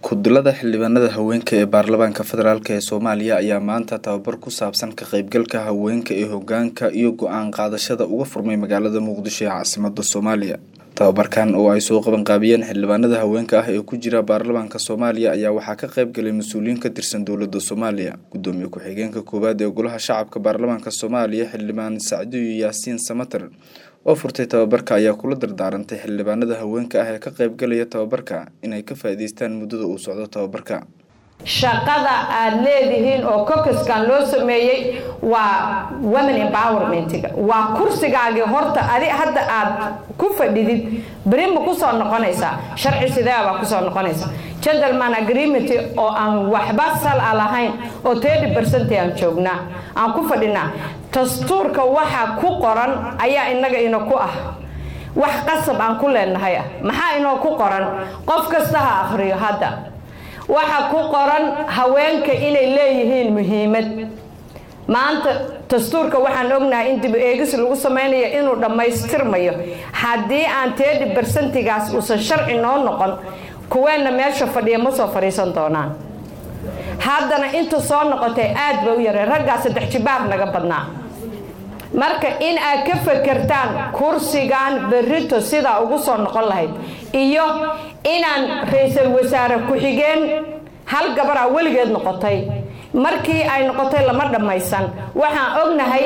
Ku-dulada xildhibaanada haweenka ee baarlamaanka federaalk ee Soomaaliya ayaa maanta tababar ku saabsan ka qaybgalka haweenka ee hoggaanka iyo go'aan qaadashada uga furmay magaalada Muqdisho ee caasimadda Soomaaliya. Tababarkan oo ay soo qaban qaabiyeen xildhibaanada haweenka ah ee ku jira baarlamaanka Soomaaliya ayaa waxaa ka qayb galay mas-uuliyiin ka tirsan dowladda Soomaaliya. Gudoomiye ku-xigeenka koowaad ee Golaha Shacabka Baarlamaanka Soomaaliya Xildhibaan Sacdiyo Yaasiin Samatar oo furtay tababarka ayaa kula dardaarantay xildhibaanada haweenka ah ee ka qayb galaya tababarka inay ka faa'iidaystaan muddada uu socdo tababarka. shaqada aad leedihiin oo kokaskan loo sameeyey waa women empowermentga waa kursigaagii horta adi hadda aad ku fadhidid beri ma kusoo noqonaysaa sharci sidee baa kusoo noqonaysa gentleman agreement oo aan waxba sal a lahayn oo thirty percent aan joognaa aan ku fadhinaa dastuurka waxa ku qoran ayaa inaga ina ku ah wax qasab aan ku leenahay ah maxaa inoo ku qoran qof kasta ha akhriyo hadda waxaa ku qoran haweenka inay leeyihiin muhiimad maanta dastuurka waxaan ognahay in dib eegis lagu samaynayo inuu dhammaystirmayo haddii aan teedi barsentigaas uusan sharci noo noqon kuweenna meesha fadhiya ma soo fadhiisan doonaan haddana inta soo noqotay aad ba u yaray raggaa saddex jibaar naga badnaa marka in aad ka fakertaan kursigan berrito sidaa ugu soo noqon lahayd iyo inaan ra-iisul wasaare ku-xigeen hal gabaraa weligeed noqotay markii ay noqotay lama dhammaysan waxaan ognahay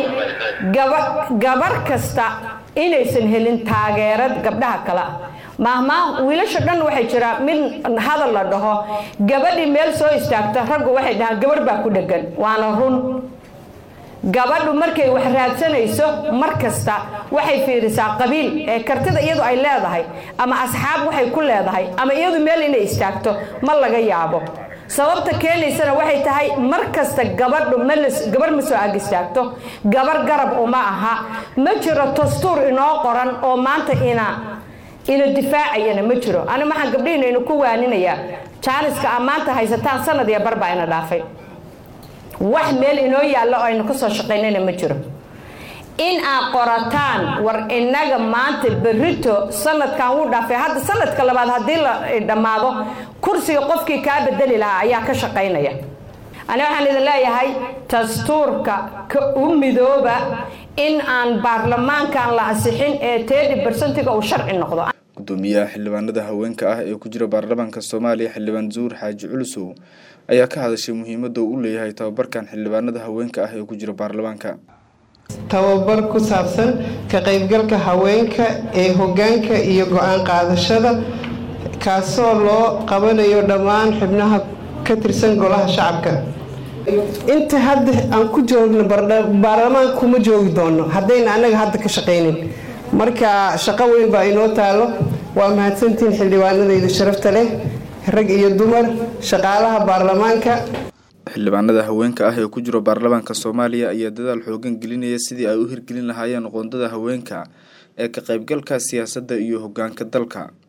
gabar kasta inaysan helin taageerad gabdhaha kale maahmaa wiilasha dhan waxay jiraa mid hadal la dhaho gabadhii meel soo istaagta raggu waxay dhahaan gabarh baa ku dhegan waana run gabadhu markay wax raadsanayso mar kasta waxay fiirisaa qabiil ee kartida iyadu ay leedahay ama asxaab waxay ku leedahay ama iyadu meel inay istaagto ma laga yaabo sababta keenaysana waxay tahay mar kasta gabadhu gabarh ma soo ag istaagto gabar garab uma aha ma jiro dastuur inoo qoran oo maanta ina ina difaacayana ma jiro ani maxaan gabdhihiinaynu ku waaninayaa jaaniska aa maanta haysataan sanad iyo barbaa ina dhaafay wax meel inoo yaallo oo aynu ka soo shaqaynayna ma jiro in aad qorataan war innaga maanta berrito sanadkan wuu dhaafay hadda sanadka labaad haddii la dhammaado kursiga qofkii kaa bedeli lahaa ayaa ka shaqaynaya ani waxaan idin leeyahay dastuurka ka u midooba in aan baarlamaankan la ansixin ee teedi barsentiga uu sharci noqdo gudoomiyaha xildhibaanada haweenka ah ee ku jira baarlamaanka soomaaliya xildhibaan zuur xaaji culusow ayaa ka hadashay muhiimadda uu u leeyahay tababarkan xildhibaanada haweenka ah ee ku jira baarlamaanka tababar ku saabsan ka qaybgalka haweenka ee hoggaanka iyo go-aan qaadashada kaasoo loo qabanayo dhammaan xubnaha ka tirsan golaha shacabka inta hadda aan ku joogno baarlamaanka kuma joogi doono haddayna annaga hadda ka shaqaynin marka shaqo weyn baa inoo taalo waa mahadsantihiin xildhibaanadayda sharafta leh rag iyo dumar shaqaalaha baarlamaanka xildhibaanada haweenka ah ee ku jiro baarlamaanka soomaaliya ayaa dadaal xoogan gelinaya sidii ay u hirgelin lahaayeen qoondada haweenka ee ka qaybgalka siyaasadda iyo hoggaanka dalka